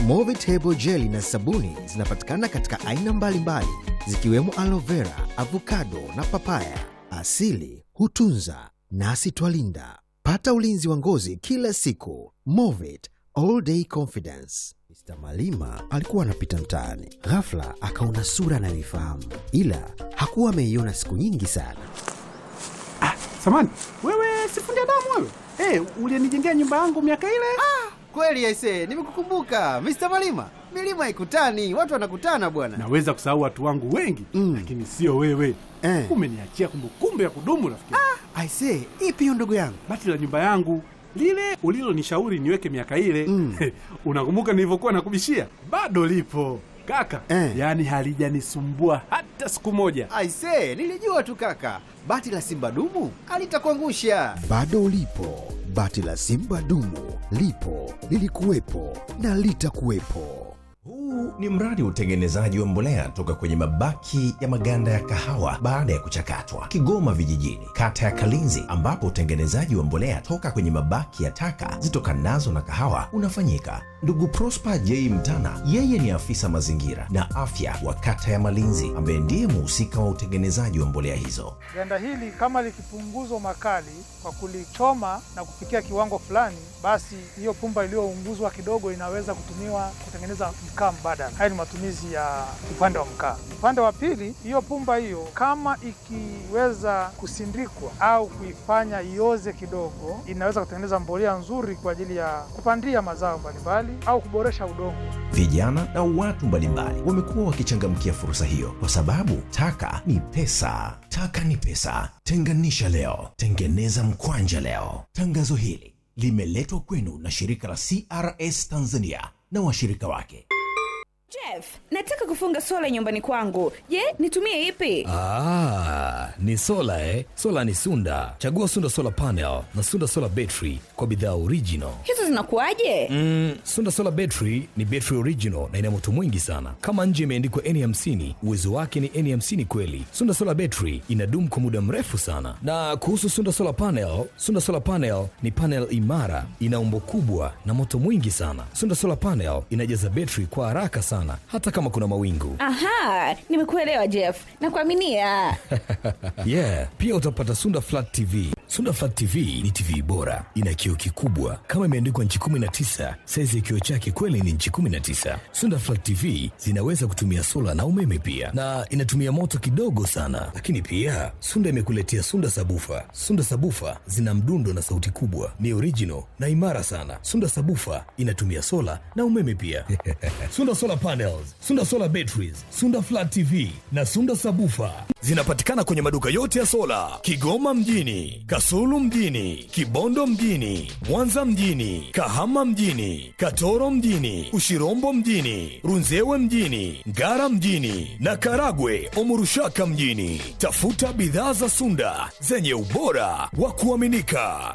Movitable jeli na sabuni zinapatikana katika aina mbalimbali zikiwemo aloe vera, avocado na papaya. Asili hutunza nasi twalinda. Pata ulinzi wa ngozi kila siku. Movit all day confidence. Mr. Malima alikuwa anapita mtaani, ghafla akaona sura anayoifahamu, ila hakuwa ameiona siku nyingi sana. Samani, wewe sifundi damu wewe? Eh, ulinijengea nyumba yangu miaka ile? Kweli aise, nimekukumbuka Mr. Malima. Milima haikutani, watu wanakutana bwana. Naweza kusahau watu wangu wengi Mm. lakini sio wewe. Eh. Umeniachia kumbukumbu ya kudumu rafiki. Aise, ipi hiyo ndugu yangu? Bati la nyumba yangu lile ulilonishauri niweke miaka ile Mm. unakumbuka nilivyokuwa nakubishia? Bado lipo kaka, Eh. yaani halijanisumbua hata siku moja. Aise, nilijua tu kaka. Bati la Simba dumu alitakuangusha. Bado ulipo, bati la Simba dumu lipo, lilikuwepo na litakuwepo. Huu ni mradi wa utengenezaji wa mbolea toka kwenye mabaki ya maganda ya kahawa baada ya kuchakatwa, Kigoma Vijijini, kata ya Kalinzi, ambapo utengenezaji wa mbolea toka kwenye mabaki ya taka zitokanazo na kahawa unafanyika. Ndugu Prosper J Mtana, yeye ni afisa mazingira na afya wa kata ya Malinzi, ambaye ndiye muhusika wa utengenezaji wa mbolea hizo. Ganda hili kama likipunguzwa makali kwa kulichoma na kufikia kiwango fulani, basi hiyo pumba iliyounguzwa kidogo inaweza kutumiwa kutengeneza mkaa mbadala. Haya ni matumizi ya upande wa mkaa. Upande wa pili, hiyo pumba hiyo kama ikiweza kusindikwa au kuifanya ioze kidogo, inaweza kutengeneza mbolea nzuri kwa ajili ya kupandia mazao mbalimbali au kuboresha udongo. Vijana na watu mbalimbali wamekuwa wakichangamkia fursa hiyo kwa sababu taka ni pesa. Taka ni pesa. Tenganisha leo, tengeneza mkwanja leo. Tangazo hili limeletwa kwenu na shirika la CRS Tanzania na washirika wake. Jeff, nataka kufunga sola nyumbani kwangu. Je, nitumie ipi? Ah, ni sola eh? Sola ni Sunda. Chagua Sunda Solar Panel na Sunda Solar Battery kwa bidhaa original. Hizo zinakuwaje? Mm, Sunda Solar Battery ni battery original na ina moto mwingi sana. Kama nje imeandikwa N50, uwezo wake ni N50 kweli. Sunda Solar Battery inadumu kwa muda mrefu sana. Na kuhusu Sunda Solar Panel, Sunda Solar Panel ni panel imara, ina umbo kubwa na moto mwingi sana. Sunda Solar Panel inajaza battery kwa haraka sana hata kama kuna mawingu. Aha, nimekuelewa Jeff. Nakuaminia. yeah pia utapata sunda flat tv sunda flat tv ni tv bora ina kioo kikubwa kama imeandikwa nchi 19 saizi ya kioo chake kweli ni nchi 19 sunda flat tv zinaweza kutumia sola na umeme pia na inatumia moto kidogo sana lakini pia sunda imekuletea sunda sabufa sunda sabufa zina mdundo na sauti kubwa ni original na imara sana sunda sabufa inatumia sola na umeme pia sunda solar panels sunda solar batteries sunda flat tv na sunda sabufa zinapatikana kwenye maduka yote ya sola kigoma mjini kasulu mjini kibondo mjini mwanza mjini kahama mjini katoro mjini ushirombo mjini runzewe mjini ngara mjini na karagwe omurushaka mjini tafuta bidhaa za sunda zenye ubora wa kuaminika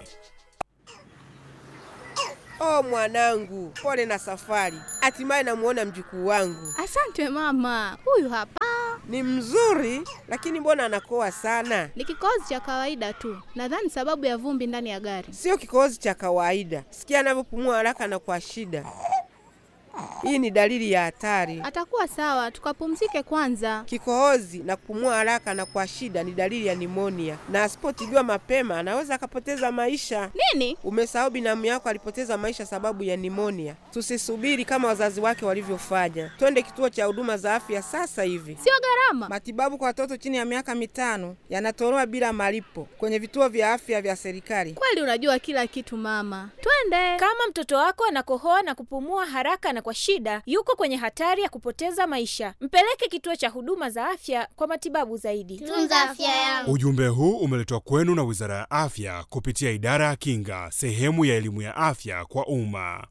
Oh mwanangu, pole na safari. Hatimaye namuona mjukuu wangu. Asante mama, huyu hapa Ni mzuri, lakini mbona anakoa sana? ni kikohozi cha kawaida tu, nadhani sababu ya vumbi ndani ya gari. Sio kikohozi cha kawaida. Sikia anavyopumua haraka na kwa shida. Hii ni dalili ya hatari. Atakuwa sawa, tukapumzike kwanza. Kikohozi na kupumua haraka na kwa shida ni dalili ya nimonia, na asipotibiwa mapema anaweza akapoteza maisha. Nini? Umesahau binamu yako alipoteza maisha sababu ya nimonia. Tusisubiri kama wazazi wake walivyofanya, twende kituo cha huduma za afya sasa hivi. Sio gharama. Matibabu kwa watoto chini ya miaka mitano yanatolewa bila malipo kwenye vituo vya afya vya serikali. Kweli unajua kila kitu mama, twende. Kama mtoto wako anakohoa na kupumua haraka na kwa shida, yuko kwenye hatari ya kupoteza maisha. Mpeleke kituo cha huduma za afya kwa matibabu zaidi. Tunza afya yangu. Ujumbe huu umeletwa kwenu na Wizara ya Afya kupitia Idara ya Kinga, sehemu ya elimu ya afya kwa umma.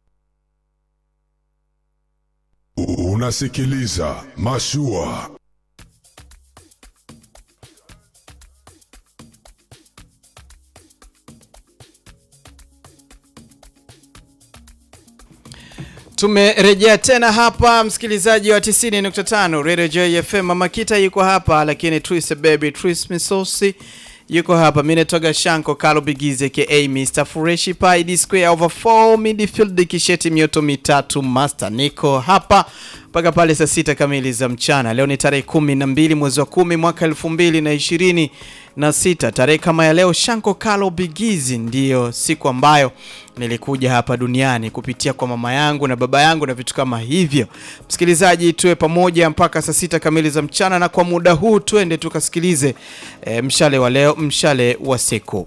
Unasikiliza Mashua. Tumerejea tena hapa msikilizaji wa 90.5 Radio Joy FM. Mama Kita yuko hapa lakini Tris Baby Tris Misosi yuko hapa mi natoka shanko kalo bigize ka mr fureshi pi square over 4 midfield kisheti mioto mitatu master niko hapa mpaka pale saa sita kamili za mchana leo ni tarehe kumi na mbili mwezi wa kumi mwaka elfu mbili na ishirini na sita tarehe kama ya leo shanko kalo bigizi ndiyo siku ambayo nilikuja hapa duniani kupitia kwa mama yangu na baba yangu na vitu kama hivyo msikilizaji tuwe pamoja mpaka saa sita kamili za mchana na kwa muda huu tuende tukasikilize e, mshale wa leo mshale wa siku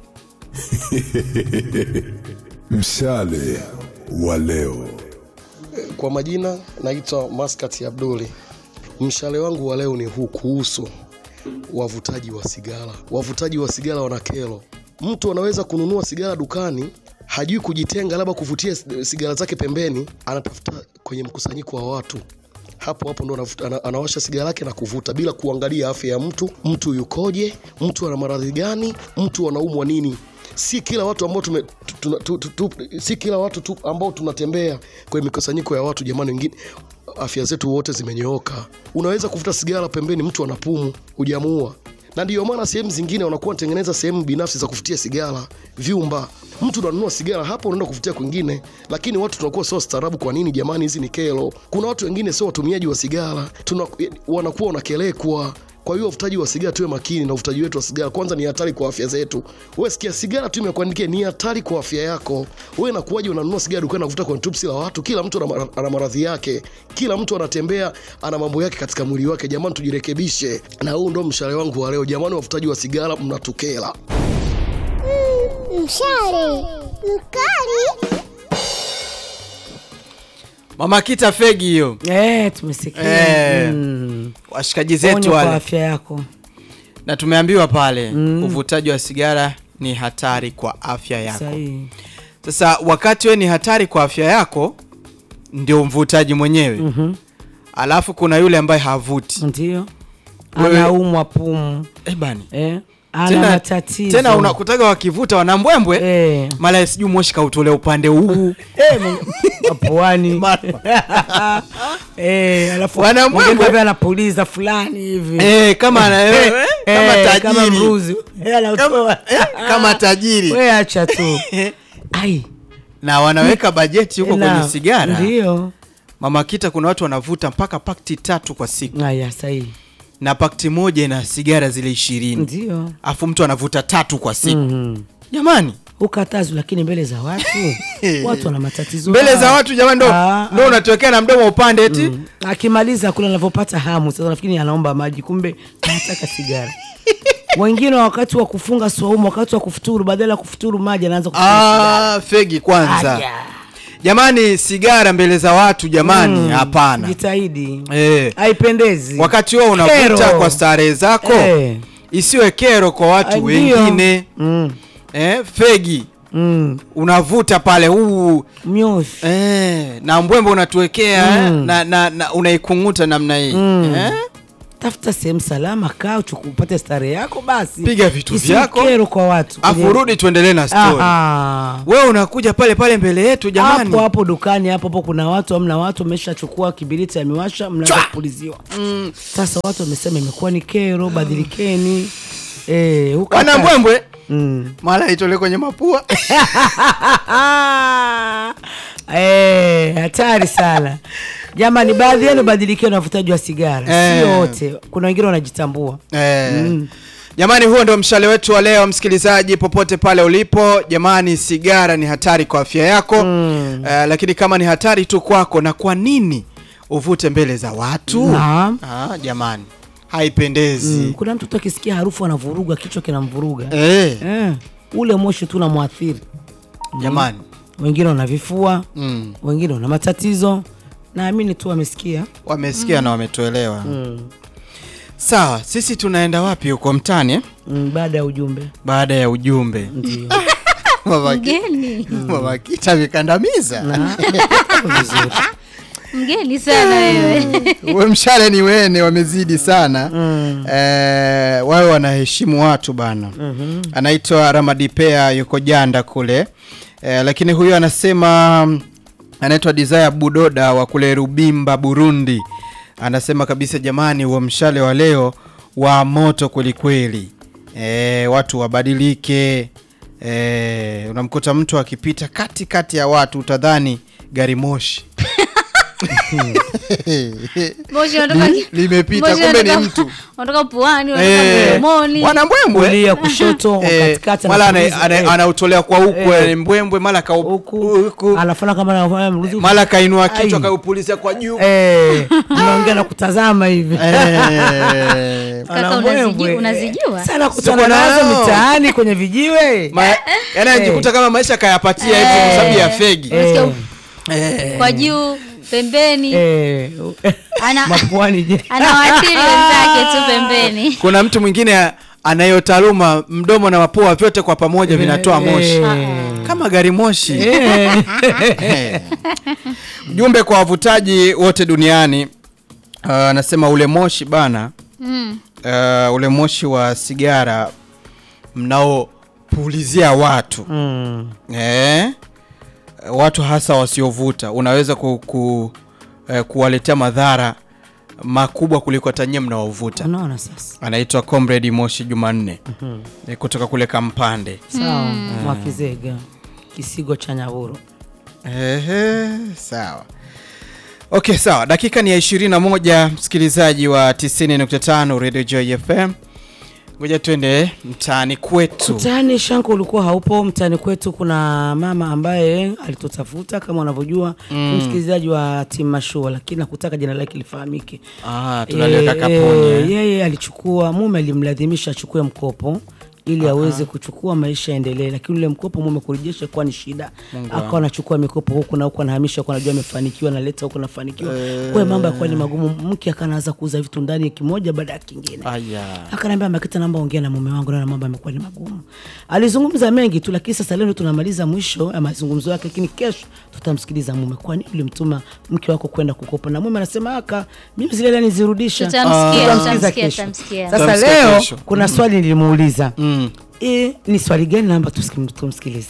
Mshale wa leo. Kwa majina naitwa Maskat Abduli. Mshale wangu wa leo ni huu kuhusu wavutaji wa sigara. Wavutaji wa sigara wana kero. Mtu anaweza kununua sigara dukani, hajui kujitenga, labda kuvutia sigara zake pembeni, anatafuta kwenye mkusanyiko wa watu hapo hapo ndo anavuta- ana- anawasha sigara yake na kuvuta bila kuangalia afya ya mtu, mtu yukoje, mtu ana maradhi gani, mtu anaumwa nini. Si kila watu ambao tume, tu, tu, tu, tu, si kila watu tu ambao tunatembea kwenye mikusanyiko ya watu, jamani, wengine afya zetu wote zimenyooka. Unaweza kuvuta sigara pembeni, mtu anapumu, hujamuua na ndiyo maana sehemu zingine wanakuwa wanatengeneza sehemu binafsi za kufutia sigara, vyumba. Mtu unanunua sigara hapo, unaenda kufutia kwingine, lakini watu tunakuwa sio staarabu. Kwa nini jamani? Hizi ni kero. Kuna watu wengine sio watumiaji wa sigara, tuna wanakuwa wanakelekwa. Kwa hiyo uvutaji wa sigara tuwe makini na uvutaji wetu wa sigara. Kwanza ni hatari kwa afya zetu. Wewe sikia, sigara tu imekuandikia ni hatari kwa afya yako. Wewe nakuwaje unanunua sigara dukani na kuvuta kwenye tubsi la watu? Kila mtu ana mara- ana maradhi yake, kila mtu anatembea ana mambo yake katika mwili wake. Jamani, tujirekebishe. Na huu ndo mshale wangu wa leo. Jamani, wavutaji wa sigara mnatukela. Mshale mkali. mama kita fegi hiyo Eh, tumesikia. Eh, Mm. washikaji zetu Onyo kwa wale afya yako. na tumeambiwa pale uvutaji wa sigara ni hatari kwa afya yako Sahihi. sasa wakati we ni hatari kwa afya yako ndio mvutaji mwenyewe Mhm. alafu kuna yule ambaye havuti Ndio. Wewe- Anaumwa pumu. Eh, bani. Eh. Ana tena, matatizo. tena unakutaga wakivuta wanambwembwe eh. mara sijui moshi kautolea upande huu Eh, mapuani. eh, alafu Wanambwembwe. mwingine labda anapuliza fulani hivi. Eh, kama ana- eh, kama tajiri. kama mruzi. Eh, anatoa. kama tajiri Wewe acha tu. Ai. na wanaweka bajeti huko Na- kwenye sigara Ndio. mama kita kuna watu wanavuta mpaka pakti tatu kwa siku Aya, sahihi. na pakti moja ina sigara zile ishirini Ndio. afu mtu anavuta tatu kwa siku Mhm. jamani Ukatazwi lakini mbele za watu watu wana matatizo mbele yao. za watu jamani ndo, Ah, ndo unatuwekea na mdomo upande eti Mm. akimaliza kule anavyopata hamu sasa nafikiri anaomba maji kumbe anataka sigara wengine wakati wa kufunga swaumu wakati wa kufuturu badala ya kufuturu maji anaanza kufunga sigara. ah, fegi kwanza Aya. jamani sigara mbele za watu jamani Mm, hapana jitahidi eh. haipendezi wakati huo unavuta Kero. kwa starehe zako Eh. isiwe kero kwa Ah, watu ndio. wengine mm. eh, fegi mm. unavuta pale huu myoshi eh, na mbwembe unatuwekea Mm. eh, na, na, na unaikunguta namna hii Mm. eh? tafuta sehemu salama kaa uchuku- upate starehe yako basi piga vitu Isiwe vyako kero kwa watu afu rudi tuendelee na story Aha. wewe unakuja pale pale mbele yetu jamani hapo hapo dukani hapo hapo kuna watu amna watu wameshachukua kibiriti amewasha mnaanza kupuliziwa mm. sasa watu wamesema imekuwa ni kero badilikeni eh, huka- wana mbwembwe mm. mara itole kwenye mapua Eh, hatari sana jamani baadhi yenu badilikeni na uvutaji wa sigara Eh. sio wote kuna wengine wanajitambua eh. Mm. jamani huo ndio mshale wetu wa leo msikilizaji popote pale ulipo jamani sigara ni hatari kwa afya yako mm. eh, lakini kama ni hatari tu kwako na kwa nini uvute mbele za watu Naam. ah, jamani haipendezi Mm, kuna mtu tu akisikia harufu anavuruga kichwa kinamvuruga Eh. Eh, ule moshi tu unamwathiri jamani wengine wana vifua mm. wengine wana matatizo naamini tu wamesikia wamesikia Mm. na wametuelewa mm. sawa sisi tunaenda wapi huko mtani eh? mm, baada ya ujumbe baada ya ujumbe ndio Mama Ki- Mgeni. Mama kita vikandamiza Mgeni sana wewe. we mshale ni wene wamezidi sana mm. eh, wawe wanaheshimu watu bana Mhm. anaitwa ramadipea yuko janda kule eh, lakini huyu anasema mm, anaitwa desire budoda wa kule rubimba burundi anasema kabisa jamani huo mshale wa leo wa moto kwelikweli e, watu wabadilike e, unamkuta mtu akipita kati kati ya watu utadhani gari moshi Moshi unatoka Li- limepita moshi kumbe ni unatoka- mtu unatoka puani, unatoka Eh, mdomoni. wana mbwembwe Kulia, kushoto, Eh, katikati, mara ana- anapuliza, ana- eh. anautolea kwa huku Eh. eh, mbwembwe mara ka huku anafanya kama anafanya mruzi mara kainua kichwa Ai. kaupulizia kwa juu eh unaongea na kutazama hivi Eh. Ana Kaka, unazijua- mbwembwe. unazijua? sana kutana Siko nazo nayo. mitaani kwenye vijiwe Ma- yaani anajikuta kama maisha kayapatia hivi kwa sababu ya fegi Unasikia Eh. kwa juu pembeni eh ana mapuani je anawaathiri wenzake tu pembeni kuna mtu mwingine a- anayo taaluma mdomo na mapua vyote kwa pamoja vinatoa moshi Eh. kama gari moshi Eh. jumbe kwa wavutaji wote duniani uh, anasema ule moshi bana Mm. uh, ule moshi wa sigara mnaopulizia watu mm. eh, watu hasa wasiovuta unaweza ku, ku, eh, kuwaletea madhara makubwa kuliko hata nyie mnaovuta unaona sasa anaitwa comrade moshi jumanne Mhm. eh, kutoka kule kampande sawa mwakizega kisigo cha nyaburo Ehe, sawa okay sawa dakika ni ya 21 msikilizaji wa 90.5 radio joy fm ngoja twende mtaani kwetu mtaani shanko ulikuwa haupo mtaani kwetu kuna mama ambaye alitutafuta kama unavyojua Mm. mm. msikilizaji wa timu mashua lakini nakutaka jina lake lifahamike Ah, tunaliweka Eh, kapuni, eh. yeye alichukua mume alimlazimisha achukue mkopo ili aweze kuchukua maisha yaendelee lakini ule mkopo mume kurejesha kuwa ni shida Mungu akawa wangu. anachukua mikopo huku na huku anahamisha huku anajua amefanikiwa analeta huku anafanikiwa Eh. kwa hiyo mambo yakuwa ni magumu mke akanaanza kuuza vitu ndani kimoja baada ya kingine aya akaniambia makita namba ongea na mume wangu na mambo yamekuwa ni magumu alizungumza mengi tu lakini sasa leo ndio tunamaliza mwisho ya mazungumzo yake lakini kesho tutamsikiliza mume kwani ulimtuma mke wako kwenda kukopa na mume anasema aka mimi zile hela nizirudisha Tutamsikia, Tutamsikiza tutamsikia, kesho. tutamsikia. sasa Tutamsikia leo kesho. kuna Mm. swali nilimuuliza mm. e, ni swali gani namba tusikim- tumsikilize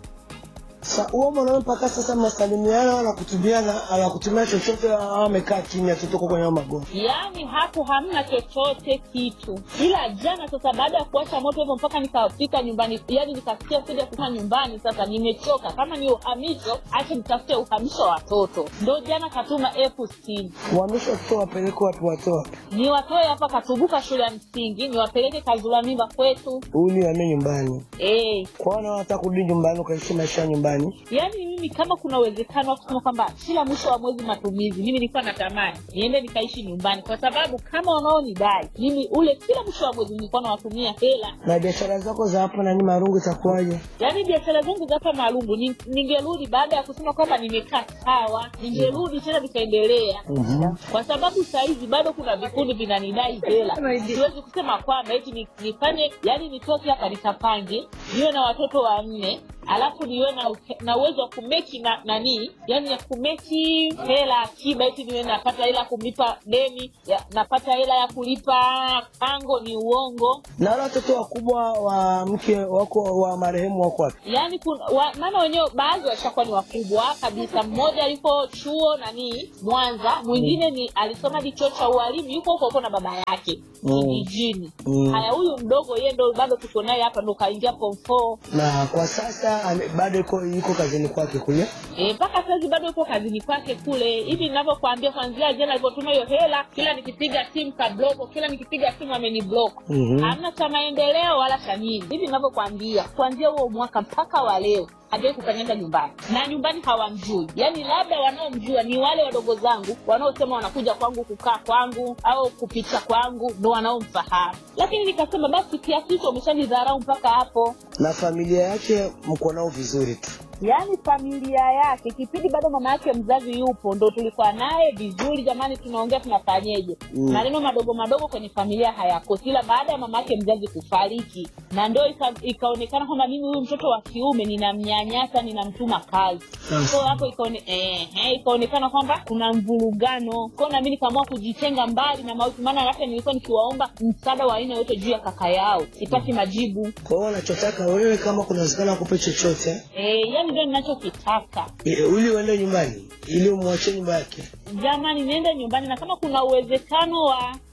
Sa huo mwanaume mpaka sasa mnasalimiana wala kutumiana ala kutumia chochote au amekaa kimya tu tuko kwenye hayo magomvi. yaani hapo hamna chochote kitu ila jana sasa baada ya kuwasha moto hivyo mpaka nikafika nyumbani yani nikasikia sija kukaa nyumbani sasa nimechoka kama ni uhamisho acha nitafute uhamisho wa watoto ndo jana katuma elfu sitini Uhamisho watoto wapeleke watu watoa. niwatoe hapa katubuka shule ya msingi niwapeleke kazula mimba kwetu Huyu ni wame nyumbani. eh Kwa hiyo unataka kurudi nyumbani ukaishi maisha ya nyumbani. yaani mimi kama kuna uwezekano wa kusema kwamba kila mwisho wa mwezi matumizi mimi nilikuwa natamani niende nikaishi nyumbani kwa sababu kama wanaonidai mimi ule kila mwisho wa mwezi nilikuwa nawatumia hela Na biashara zako za hapo nani marungu itakuwaje? yaani biashara zangu za hapa maalungu ni- ningerudi baada ya kusema kwamba nimekaa sawa ningerudi tena nikaendelea Mhm. kwa sababu sahizi bado kuna vikundi vinanidai hela siwezi kusema kwamba eti ni- nifanye yani nitoke hapa nikapange niwe na watoto wanne alafu niwe na, na uwezo wa kumeki na nanii yani ya kumeki hela akiba eti niwe napata hela ya kumlipa deni ya, napata hela ya kulipa pango ni uongo Na wale watoto wakubwa wa mke wako wa marehemu wako wapi? yaani kuna wa, maana wenyewe baadhi washakuwa ni wakubwa kabisa mmoja yuko chuo nanii mwanza mwingine ni alisoma hadi chuo cha ualimu yuko huko huko na baba yake Mm. kijijini Mm. haya huyu mdogo yeye ndo bado tuko naye hapa ndo kaingia form four Na kwa sasa ame- bado yuko yuko kazini kwake kule. Eh, mpaka sahizi bado yupo kazini kwake kule hivi ninavyokuambia kwanzia jana alivyotuma hiyo hela kila nikipiga simu kabloko kila nikipiga simu ameniblok Mhm. hamna cha maendeleo wala cha nini hivi ninavyokuambia kuanzia huo mwaka mpaka wa leo hajawai kukanyaga nyumbani na nyumbani hawamjui yaani labda wanaomjua ni wale wadogo zangu wanaosema wanakuja kwangu kukaa kwangu au kupita kwangu ndo wanaomfahamu lakini nikasema basi kiasi hicho umeshanidharau mpaka hapo Na familia yake mko nao vizuri tu. yaani familia yake kipindi bado mama yake mzazi yupo ndo tulikuwa naye vizuri jamani tunaongea tunafanyeje Mm. maneno madogo madogo kwenye familia hayakosi ila baada ya mama yake mzazi kufariki na ndo ika, ikaonekana kwamba mimi huyu mtoto wa kiume ninamnyanyasa ninamtuma kazi Mm. so hapo ikaone, eh, eh, ikaonekana kwamba kuna mvurugano kwao nami nikaamua kujitenga mbali na mauti maana hata nilikuwa nikiwaomba msaada wa aina yote juu ya kaka yao sipati majibu Kwa hiyo wanachotaka wewe kama kuna uwezekano akupe chochote eh, yani ndio ninachokitaka eh, ili uende nyumbani ili umwachie nyumba yake. jamani niende nyumbani na kama kuna uwezekano wa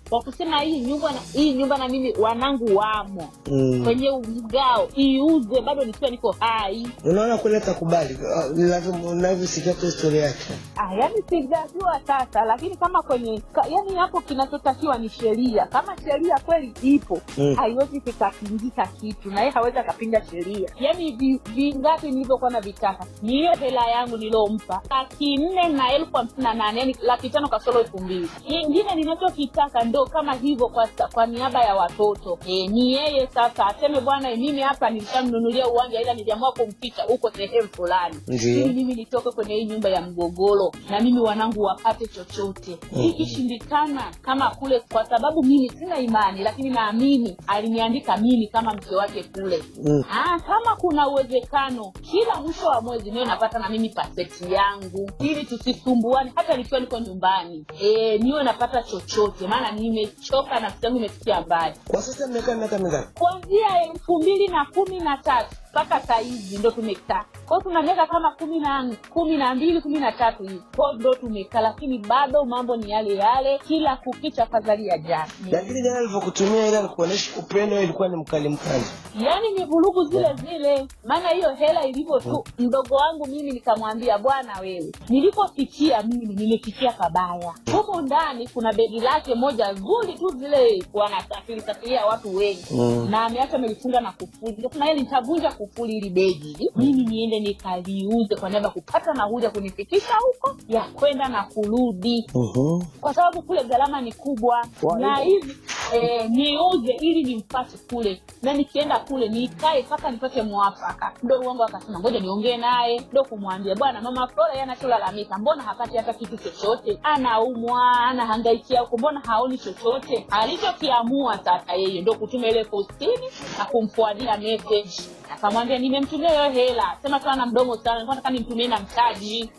wa kusema hii nyumba na, hii nyumba na mimi wanangu wamo Mm. kwenye mgao iuze bado nikiwa niko hai Unaona kule takubali, lazima unavyosikia tu historia yake. Ah, yani sijajua sasa, lakini kama kwenye ka, yani hapo kinachotakiwa ni sheria. Kama sheria kweli ipo Mm. haiwezi kikapingika kitu, na yeye hawezi akapinga sheria. Yani vi- vingapi nilivyokuwa na vitaka ni hiyo hela yangu nilompa laki nne na elfu hamsini na nane yani laki tano kasoro elfu mbili ingine ninachokitaka ndo kama hivyo kwa, sa- kwa niaba ya watoto e, ni yeye sasa aseme bwana mimi hapa nilishamnunulia uwanja ila niliamua kumficha huko sehemu fulani Ndiyo. ili mimi nitoke kwenye hii nyumba ya mgogoro na mimi wanangu wapate chochote Mhm. ikishindikana kama kule kwa sababu mimi sina imani lakini naamini aliniandika mimi kama mke wake kule Mm. ah, kama kuna uwezekano kila mwisho wa mwezi niwe napata na mimi paseti yangu ili tusisumbuane hata nikiwa niko nyumbani e, niwe napata chochote maana nimechoka nafsi yangu imefikia mbali Kwa sasa mmekaa miaka mingapi? kuanzia elfu mbili na kumi na tatu mpaka sahizi ndo tumekaa kwao tuna miaka kama kumi na kumi na mbili kumi na tatu hivi kwao ndo tumekaa lakini bado mambo ni yale yale kila kukicha fadhali ya jana Lakini jana alivyokutumia ile alikuonyesha upendo, wewe ilikuwa ni mkali mkali. yaani ni vurugu zile zile maana hiyo hela ilivyo tu mdogo wangu mimi nikamwambia bwana wewe nilipofikia mimi nimefikia kabaya humo ndani kuna begi lake moja zuri tu zile wanasafiri safiria watu wengi Mm. na ameacha amelifunga na kufuli Nikasema yeye nitavunja kufuli ili begi mimi niende nikaliuze kwa niaba ya kupata nauli ya kunifikisha huko ya kwenda na kurudi Mhm. kwa sababu kule gharama ni kubwa Wa- na hivi eh, niuze ili nimpate kule na nikienda kule nikae mpaka nipate mwafaka mdogo wangu akasema ngoja niongee naye ndo kumwambia bwana mama flora yeye anacholalamika mbona hapati hata kitu chochote anaumwa anahangaikia huko mbona haoni chochote alichokiamua sasa yeye ndo kutuma ile postini na kumfuadia message akamwambia nimemtumia hiyo hela sema tu ana mdomo sana nilikuwa nataka nimtumie na mtaji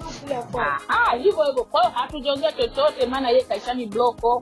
Ah, hivyo hivyo kwa hiyo hatujaongea chochote maana yeye kaishani bloko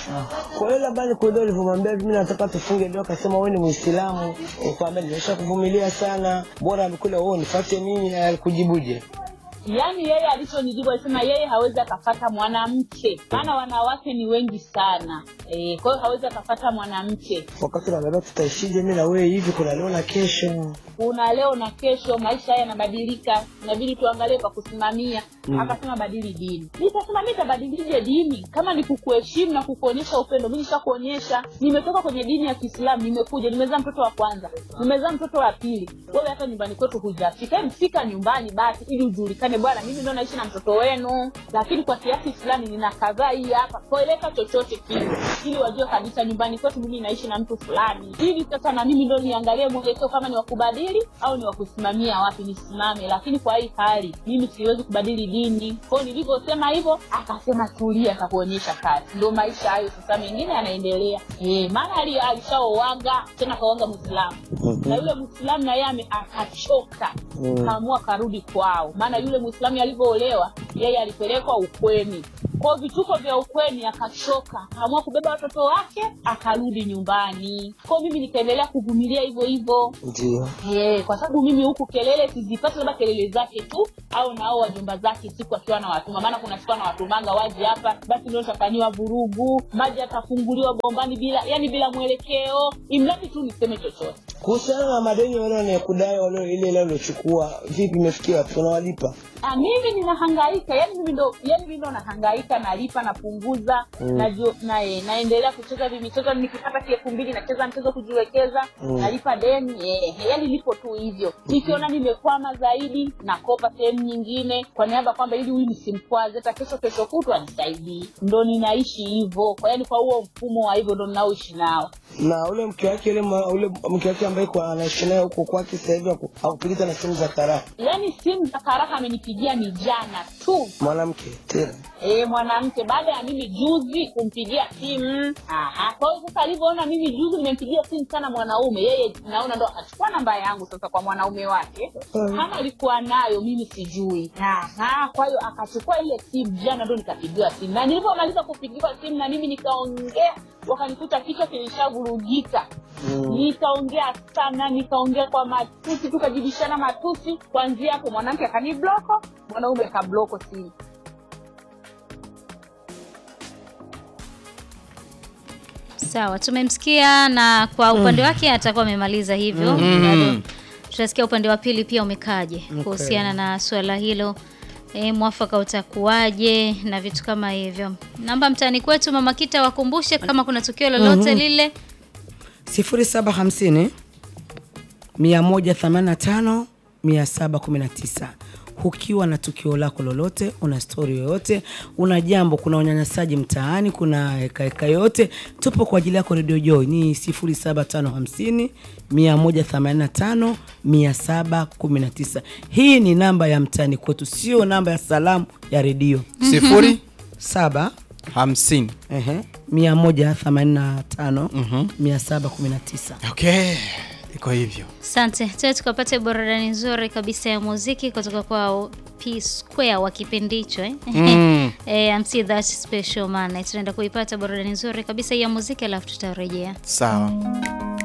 Kwa hiyo labda nikuelewa ulivyomwambia hivi, mimi nataka tufunge ndoa, akasema wewe ni Muislamu, ukwambia nimesha kuvumilia sana, bora amekula wewe nifuate mimi, alikujibuje? yaani yeye alichonijibu alisema yeye hawezi akafata mwanamke maana wanawake ni wengi sana e, kwa hiyo hawezi akafata mwanamke Wakati unaambia tutaishije mimi na wewe hivi, kuna leo na kesho. kuna leo na kesho maisha haya yanabadilika inabidi tuangalie kwa kusimamia Mm. akasema badili dini nikasema mi tabadilije dini kama ni kukuheshimu na kukuonyesha upendo mi nishakuonyesha nimetoka kwenye dini ya kiislamu nimekuja nimezaa mtoto wa kwanza nimezaa mtoto wa pili wewe hata nyumbani kwetu hujafika Hebu fika nyumbani basi ili ujulikane bwana mimi ndo naishi na mtoto wenu lakini kwa kiasi fulani nina kadhaa hii hapa kueleka chochote kile ili wajue kabisa nyumbani kwetu mimi naishi na mtu fulani ili sasa na mimi ndo niangalie mwelekeo kama ni wakubadili au ni wakusimamia wapi nisimame lakini kwa hii hali mimi siwezi kubadili dini kwao nilivyosema hivyo akasema tulia akakuonyesha kazi ndo maisha hayo sasa mengine yanaendelea e, maana ali- alishaowaga tena kawaga mwislamu na yule mwislamu na yeye ame- akachoka Mm. kaamua karudi kwao maana yule mwislamu alivyoolewa yeye alipelekwa ukweni kwao vituko vya ukweni akachoka kaamua kubeba watoto wake akarudi nyumbani kwao mimi nikaendelea kuvumilia hivyo hivyo Ndio. Eh, kwa sababu mimi huku kelele sizipati labda kelele zake tu au nao wajomba zake siku akiwa na watuma maana kuna siku anawatumanga waje hapa basi ndio tafanyiwa vurugu maji atafunguliwa bombani bila yani bila mwelekeo imradi tu niseme chochote Kuhusiana na madeni wale wanayokudai wale ile ile uliochukua, vipi imefikia wapi? Unawalipa? Ah, mimi ninahangaika yani mimi ndo yani mimi ndo nahangaika nalipa napunguza Mm. najua na, eh, naendelea kucheza vimichezo nikipata elfu mbili nacheza mchezo kujiwekeza Mm. nalipa deni eh, yani lipo tu hivyo nikiona nimekwama zaidi nakopa sehemu nyingine kwa niaba kwamba ili huyu nisimkwaze hata kesho kesho kutwa nisaidii ndo ninaishi hivyo kwa yani kwa huo mfumo wa hivyo ndo ninaoishi nao Na ule mke wake ule ma- ule mke wake ambaye kwa anaishi naye huko kwake sasa hivi haku- hakupigita na simu za karaha. yani simu za karaka amenipigia ni jana tu Mwanamke tena. Eh, mwanamke baada ya mimi juzi kumpigia simu Aha. kwa hiyo sasa alivyoona mimi juzi nimempigia simu sana mwanaume yeye naona ndo akachukua namba yangu sasa kwa mwanaume wake Mm. kama alikuwa nayo mimi sijui Aha. kwa hiyo akachukua ile simu jana ndo nikapigiwa simu na nilivyomaliza kupigiwa simu na mimi nikaongea wakanikuta kichwa kilishavurugika Mm. nikaongea sana nikaongea kwa matusi tukajibishana matusi kwanzia hapo mwanamke akanibloko mwanaume akabloko simu Sawa, tumemsikia na kwa upande wake atakuwa amemaliza hivyo. Mm. Bado tutasikia upande wa pili pia umekaje Okay. kuhusiana na swala hilo. E, mwafaka utakuwaje na vitu kama hivyo. Namba mtaani kwetu Mama Kita wakumbushe kama kuna tukio lolote Mhm. lile 0750 185 719 ukiwa na tukio lako lolote, una stori yoyote, una jambo, kuna unyanyasaji mtaani, kuna hekaheka yoyote, tupo kwa ajili yako. Radio Joy ni 07550 185 719. Hii ni namba ya mtaani kwetu, sio namba ya salamu ya redio. Sifuri? saba hamsini ehe, 185 719. Okay, iko hivyo. Asante. Tuwe tukapate burudani nzuri kabisa ya muziki kutoka kwa P Square wa kipindi hicho eh? Mm. eh, I'm see that special man. Tunaenda kuipata burudani nzuri kabisa ya muziki alafu tutarejea. Sawa.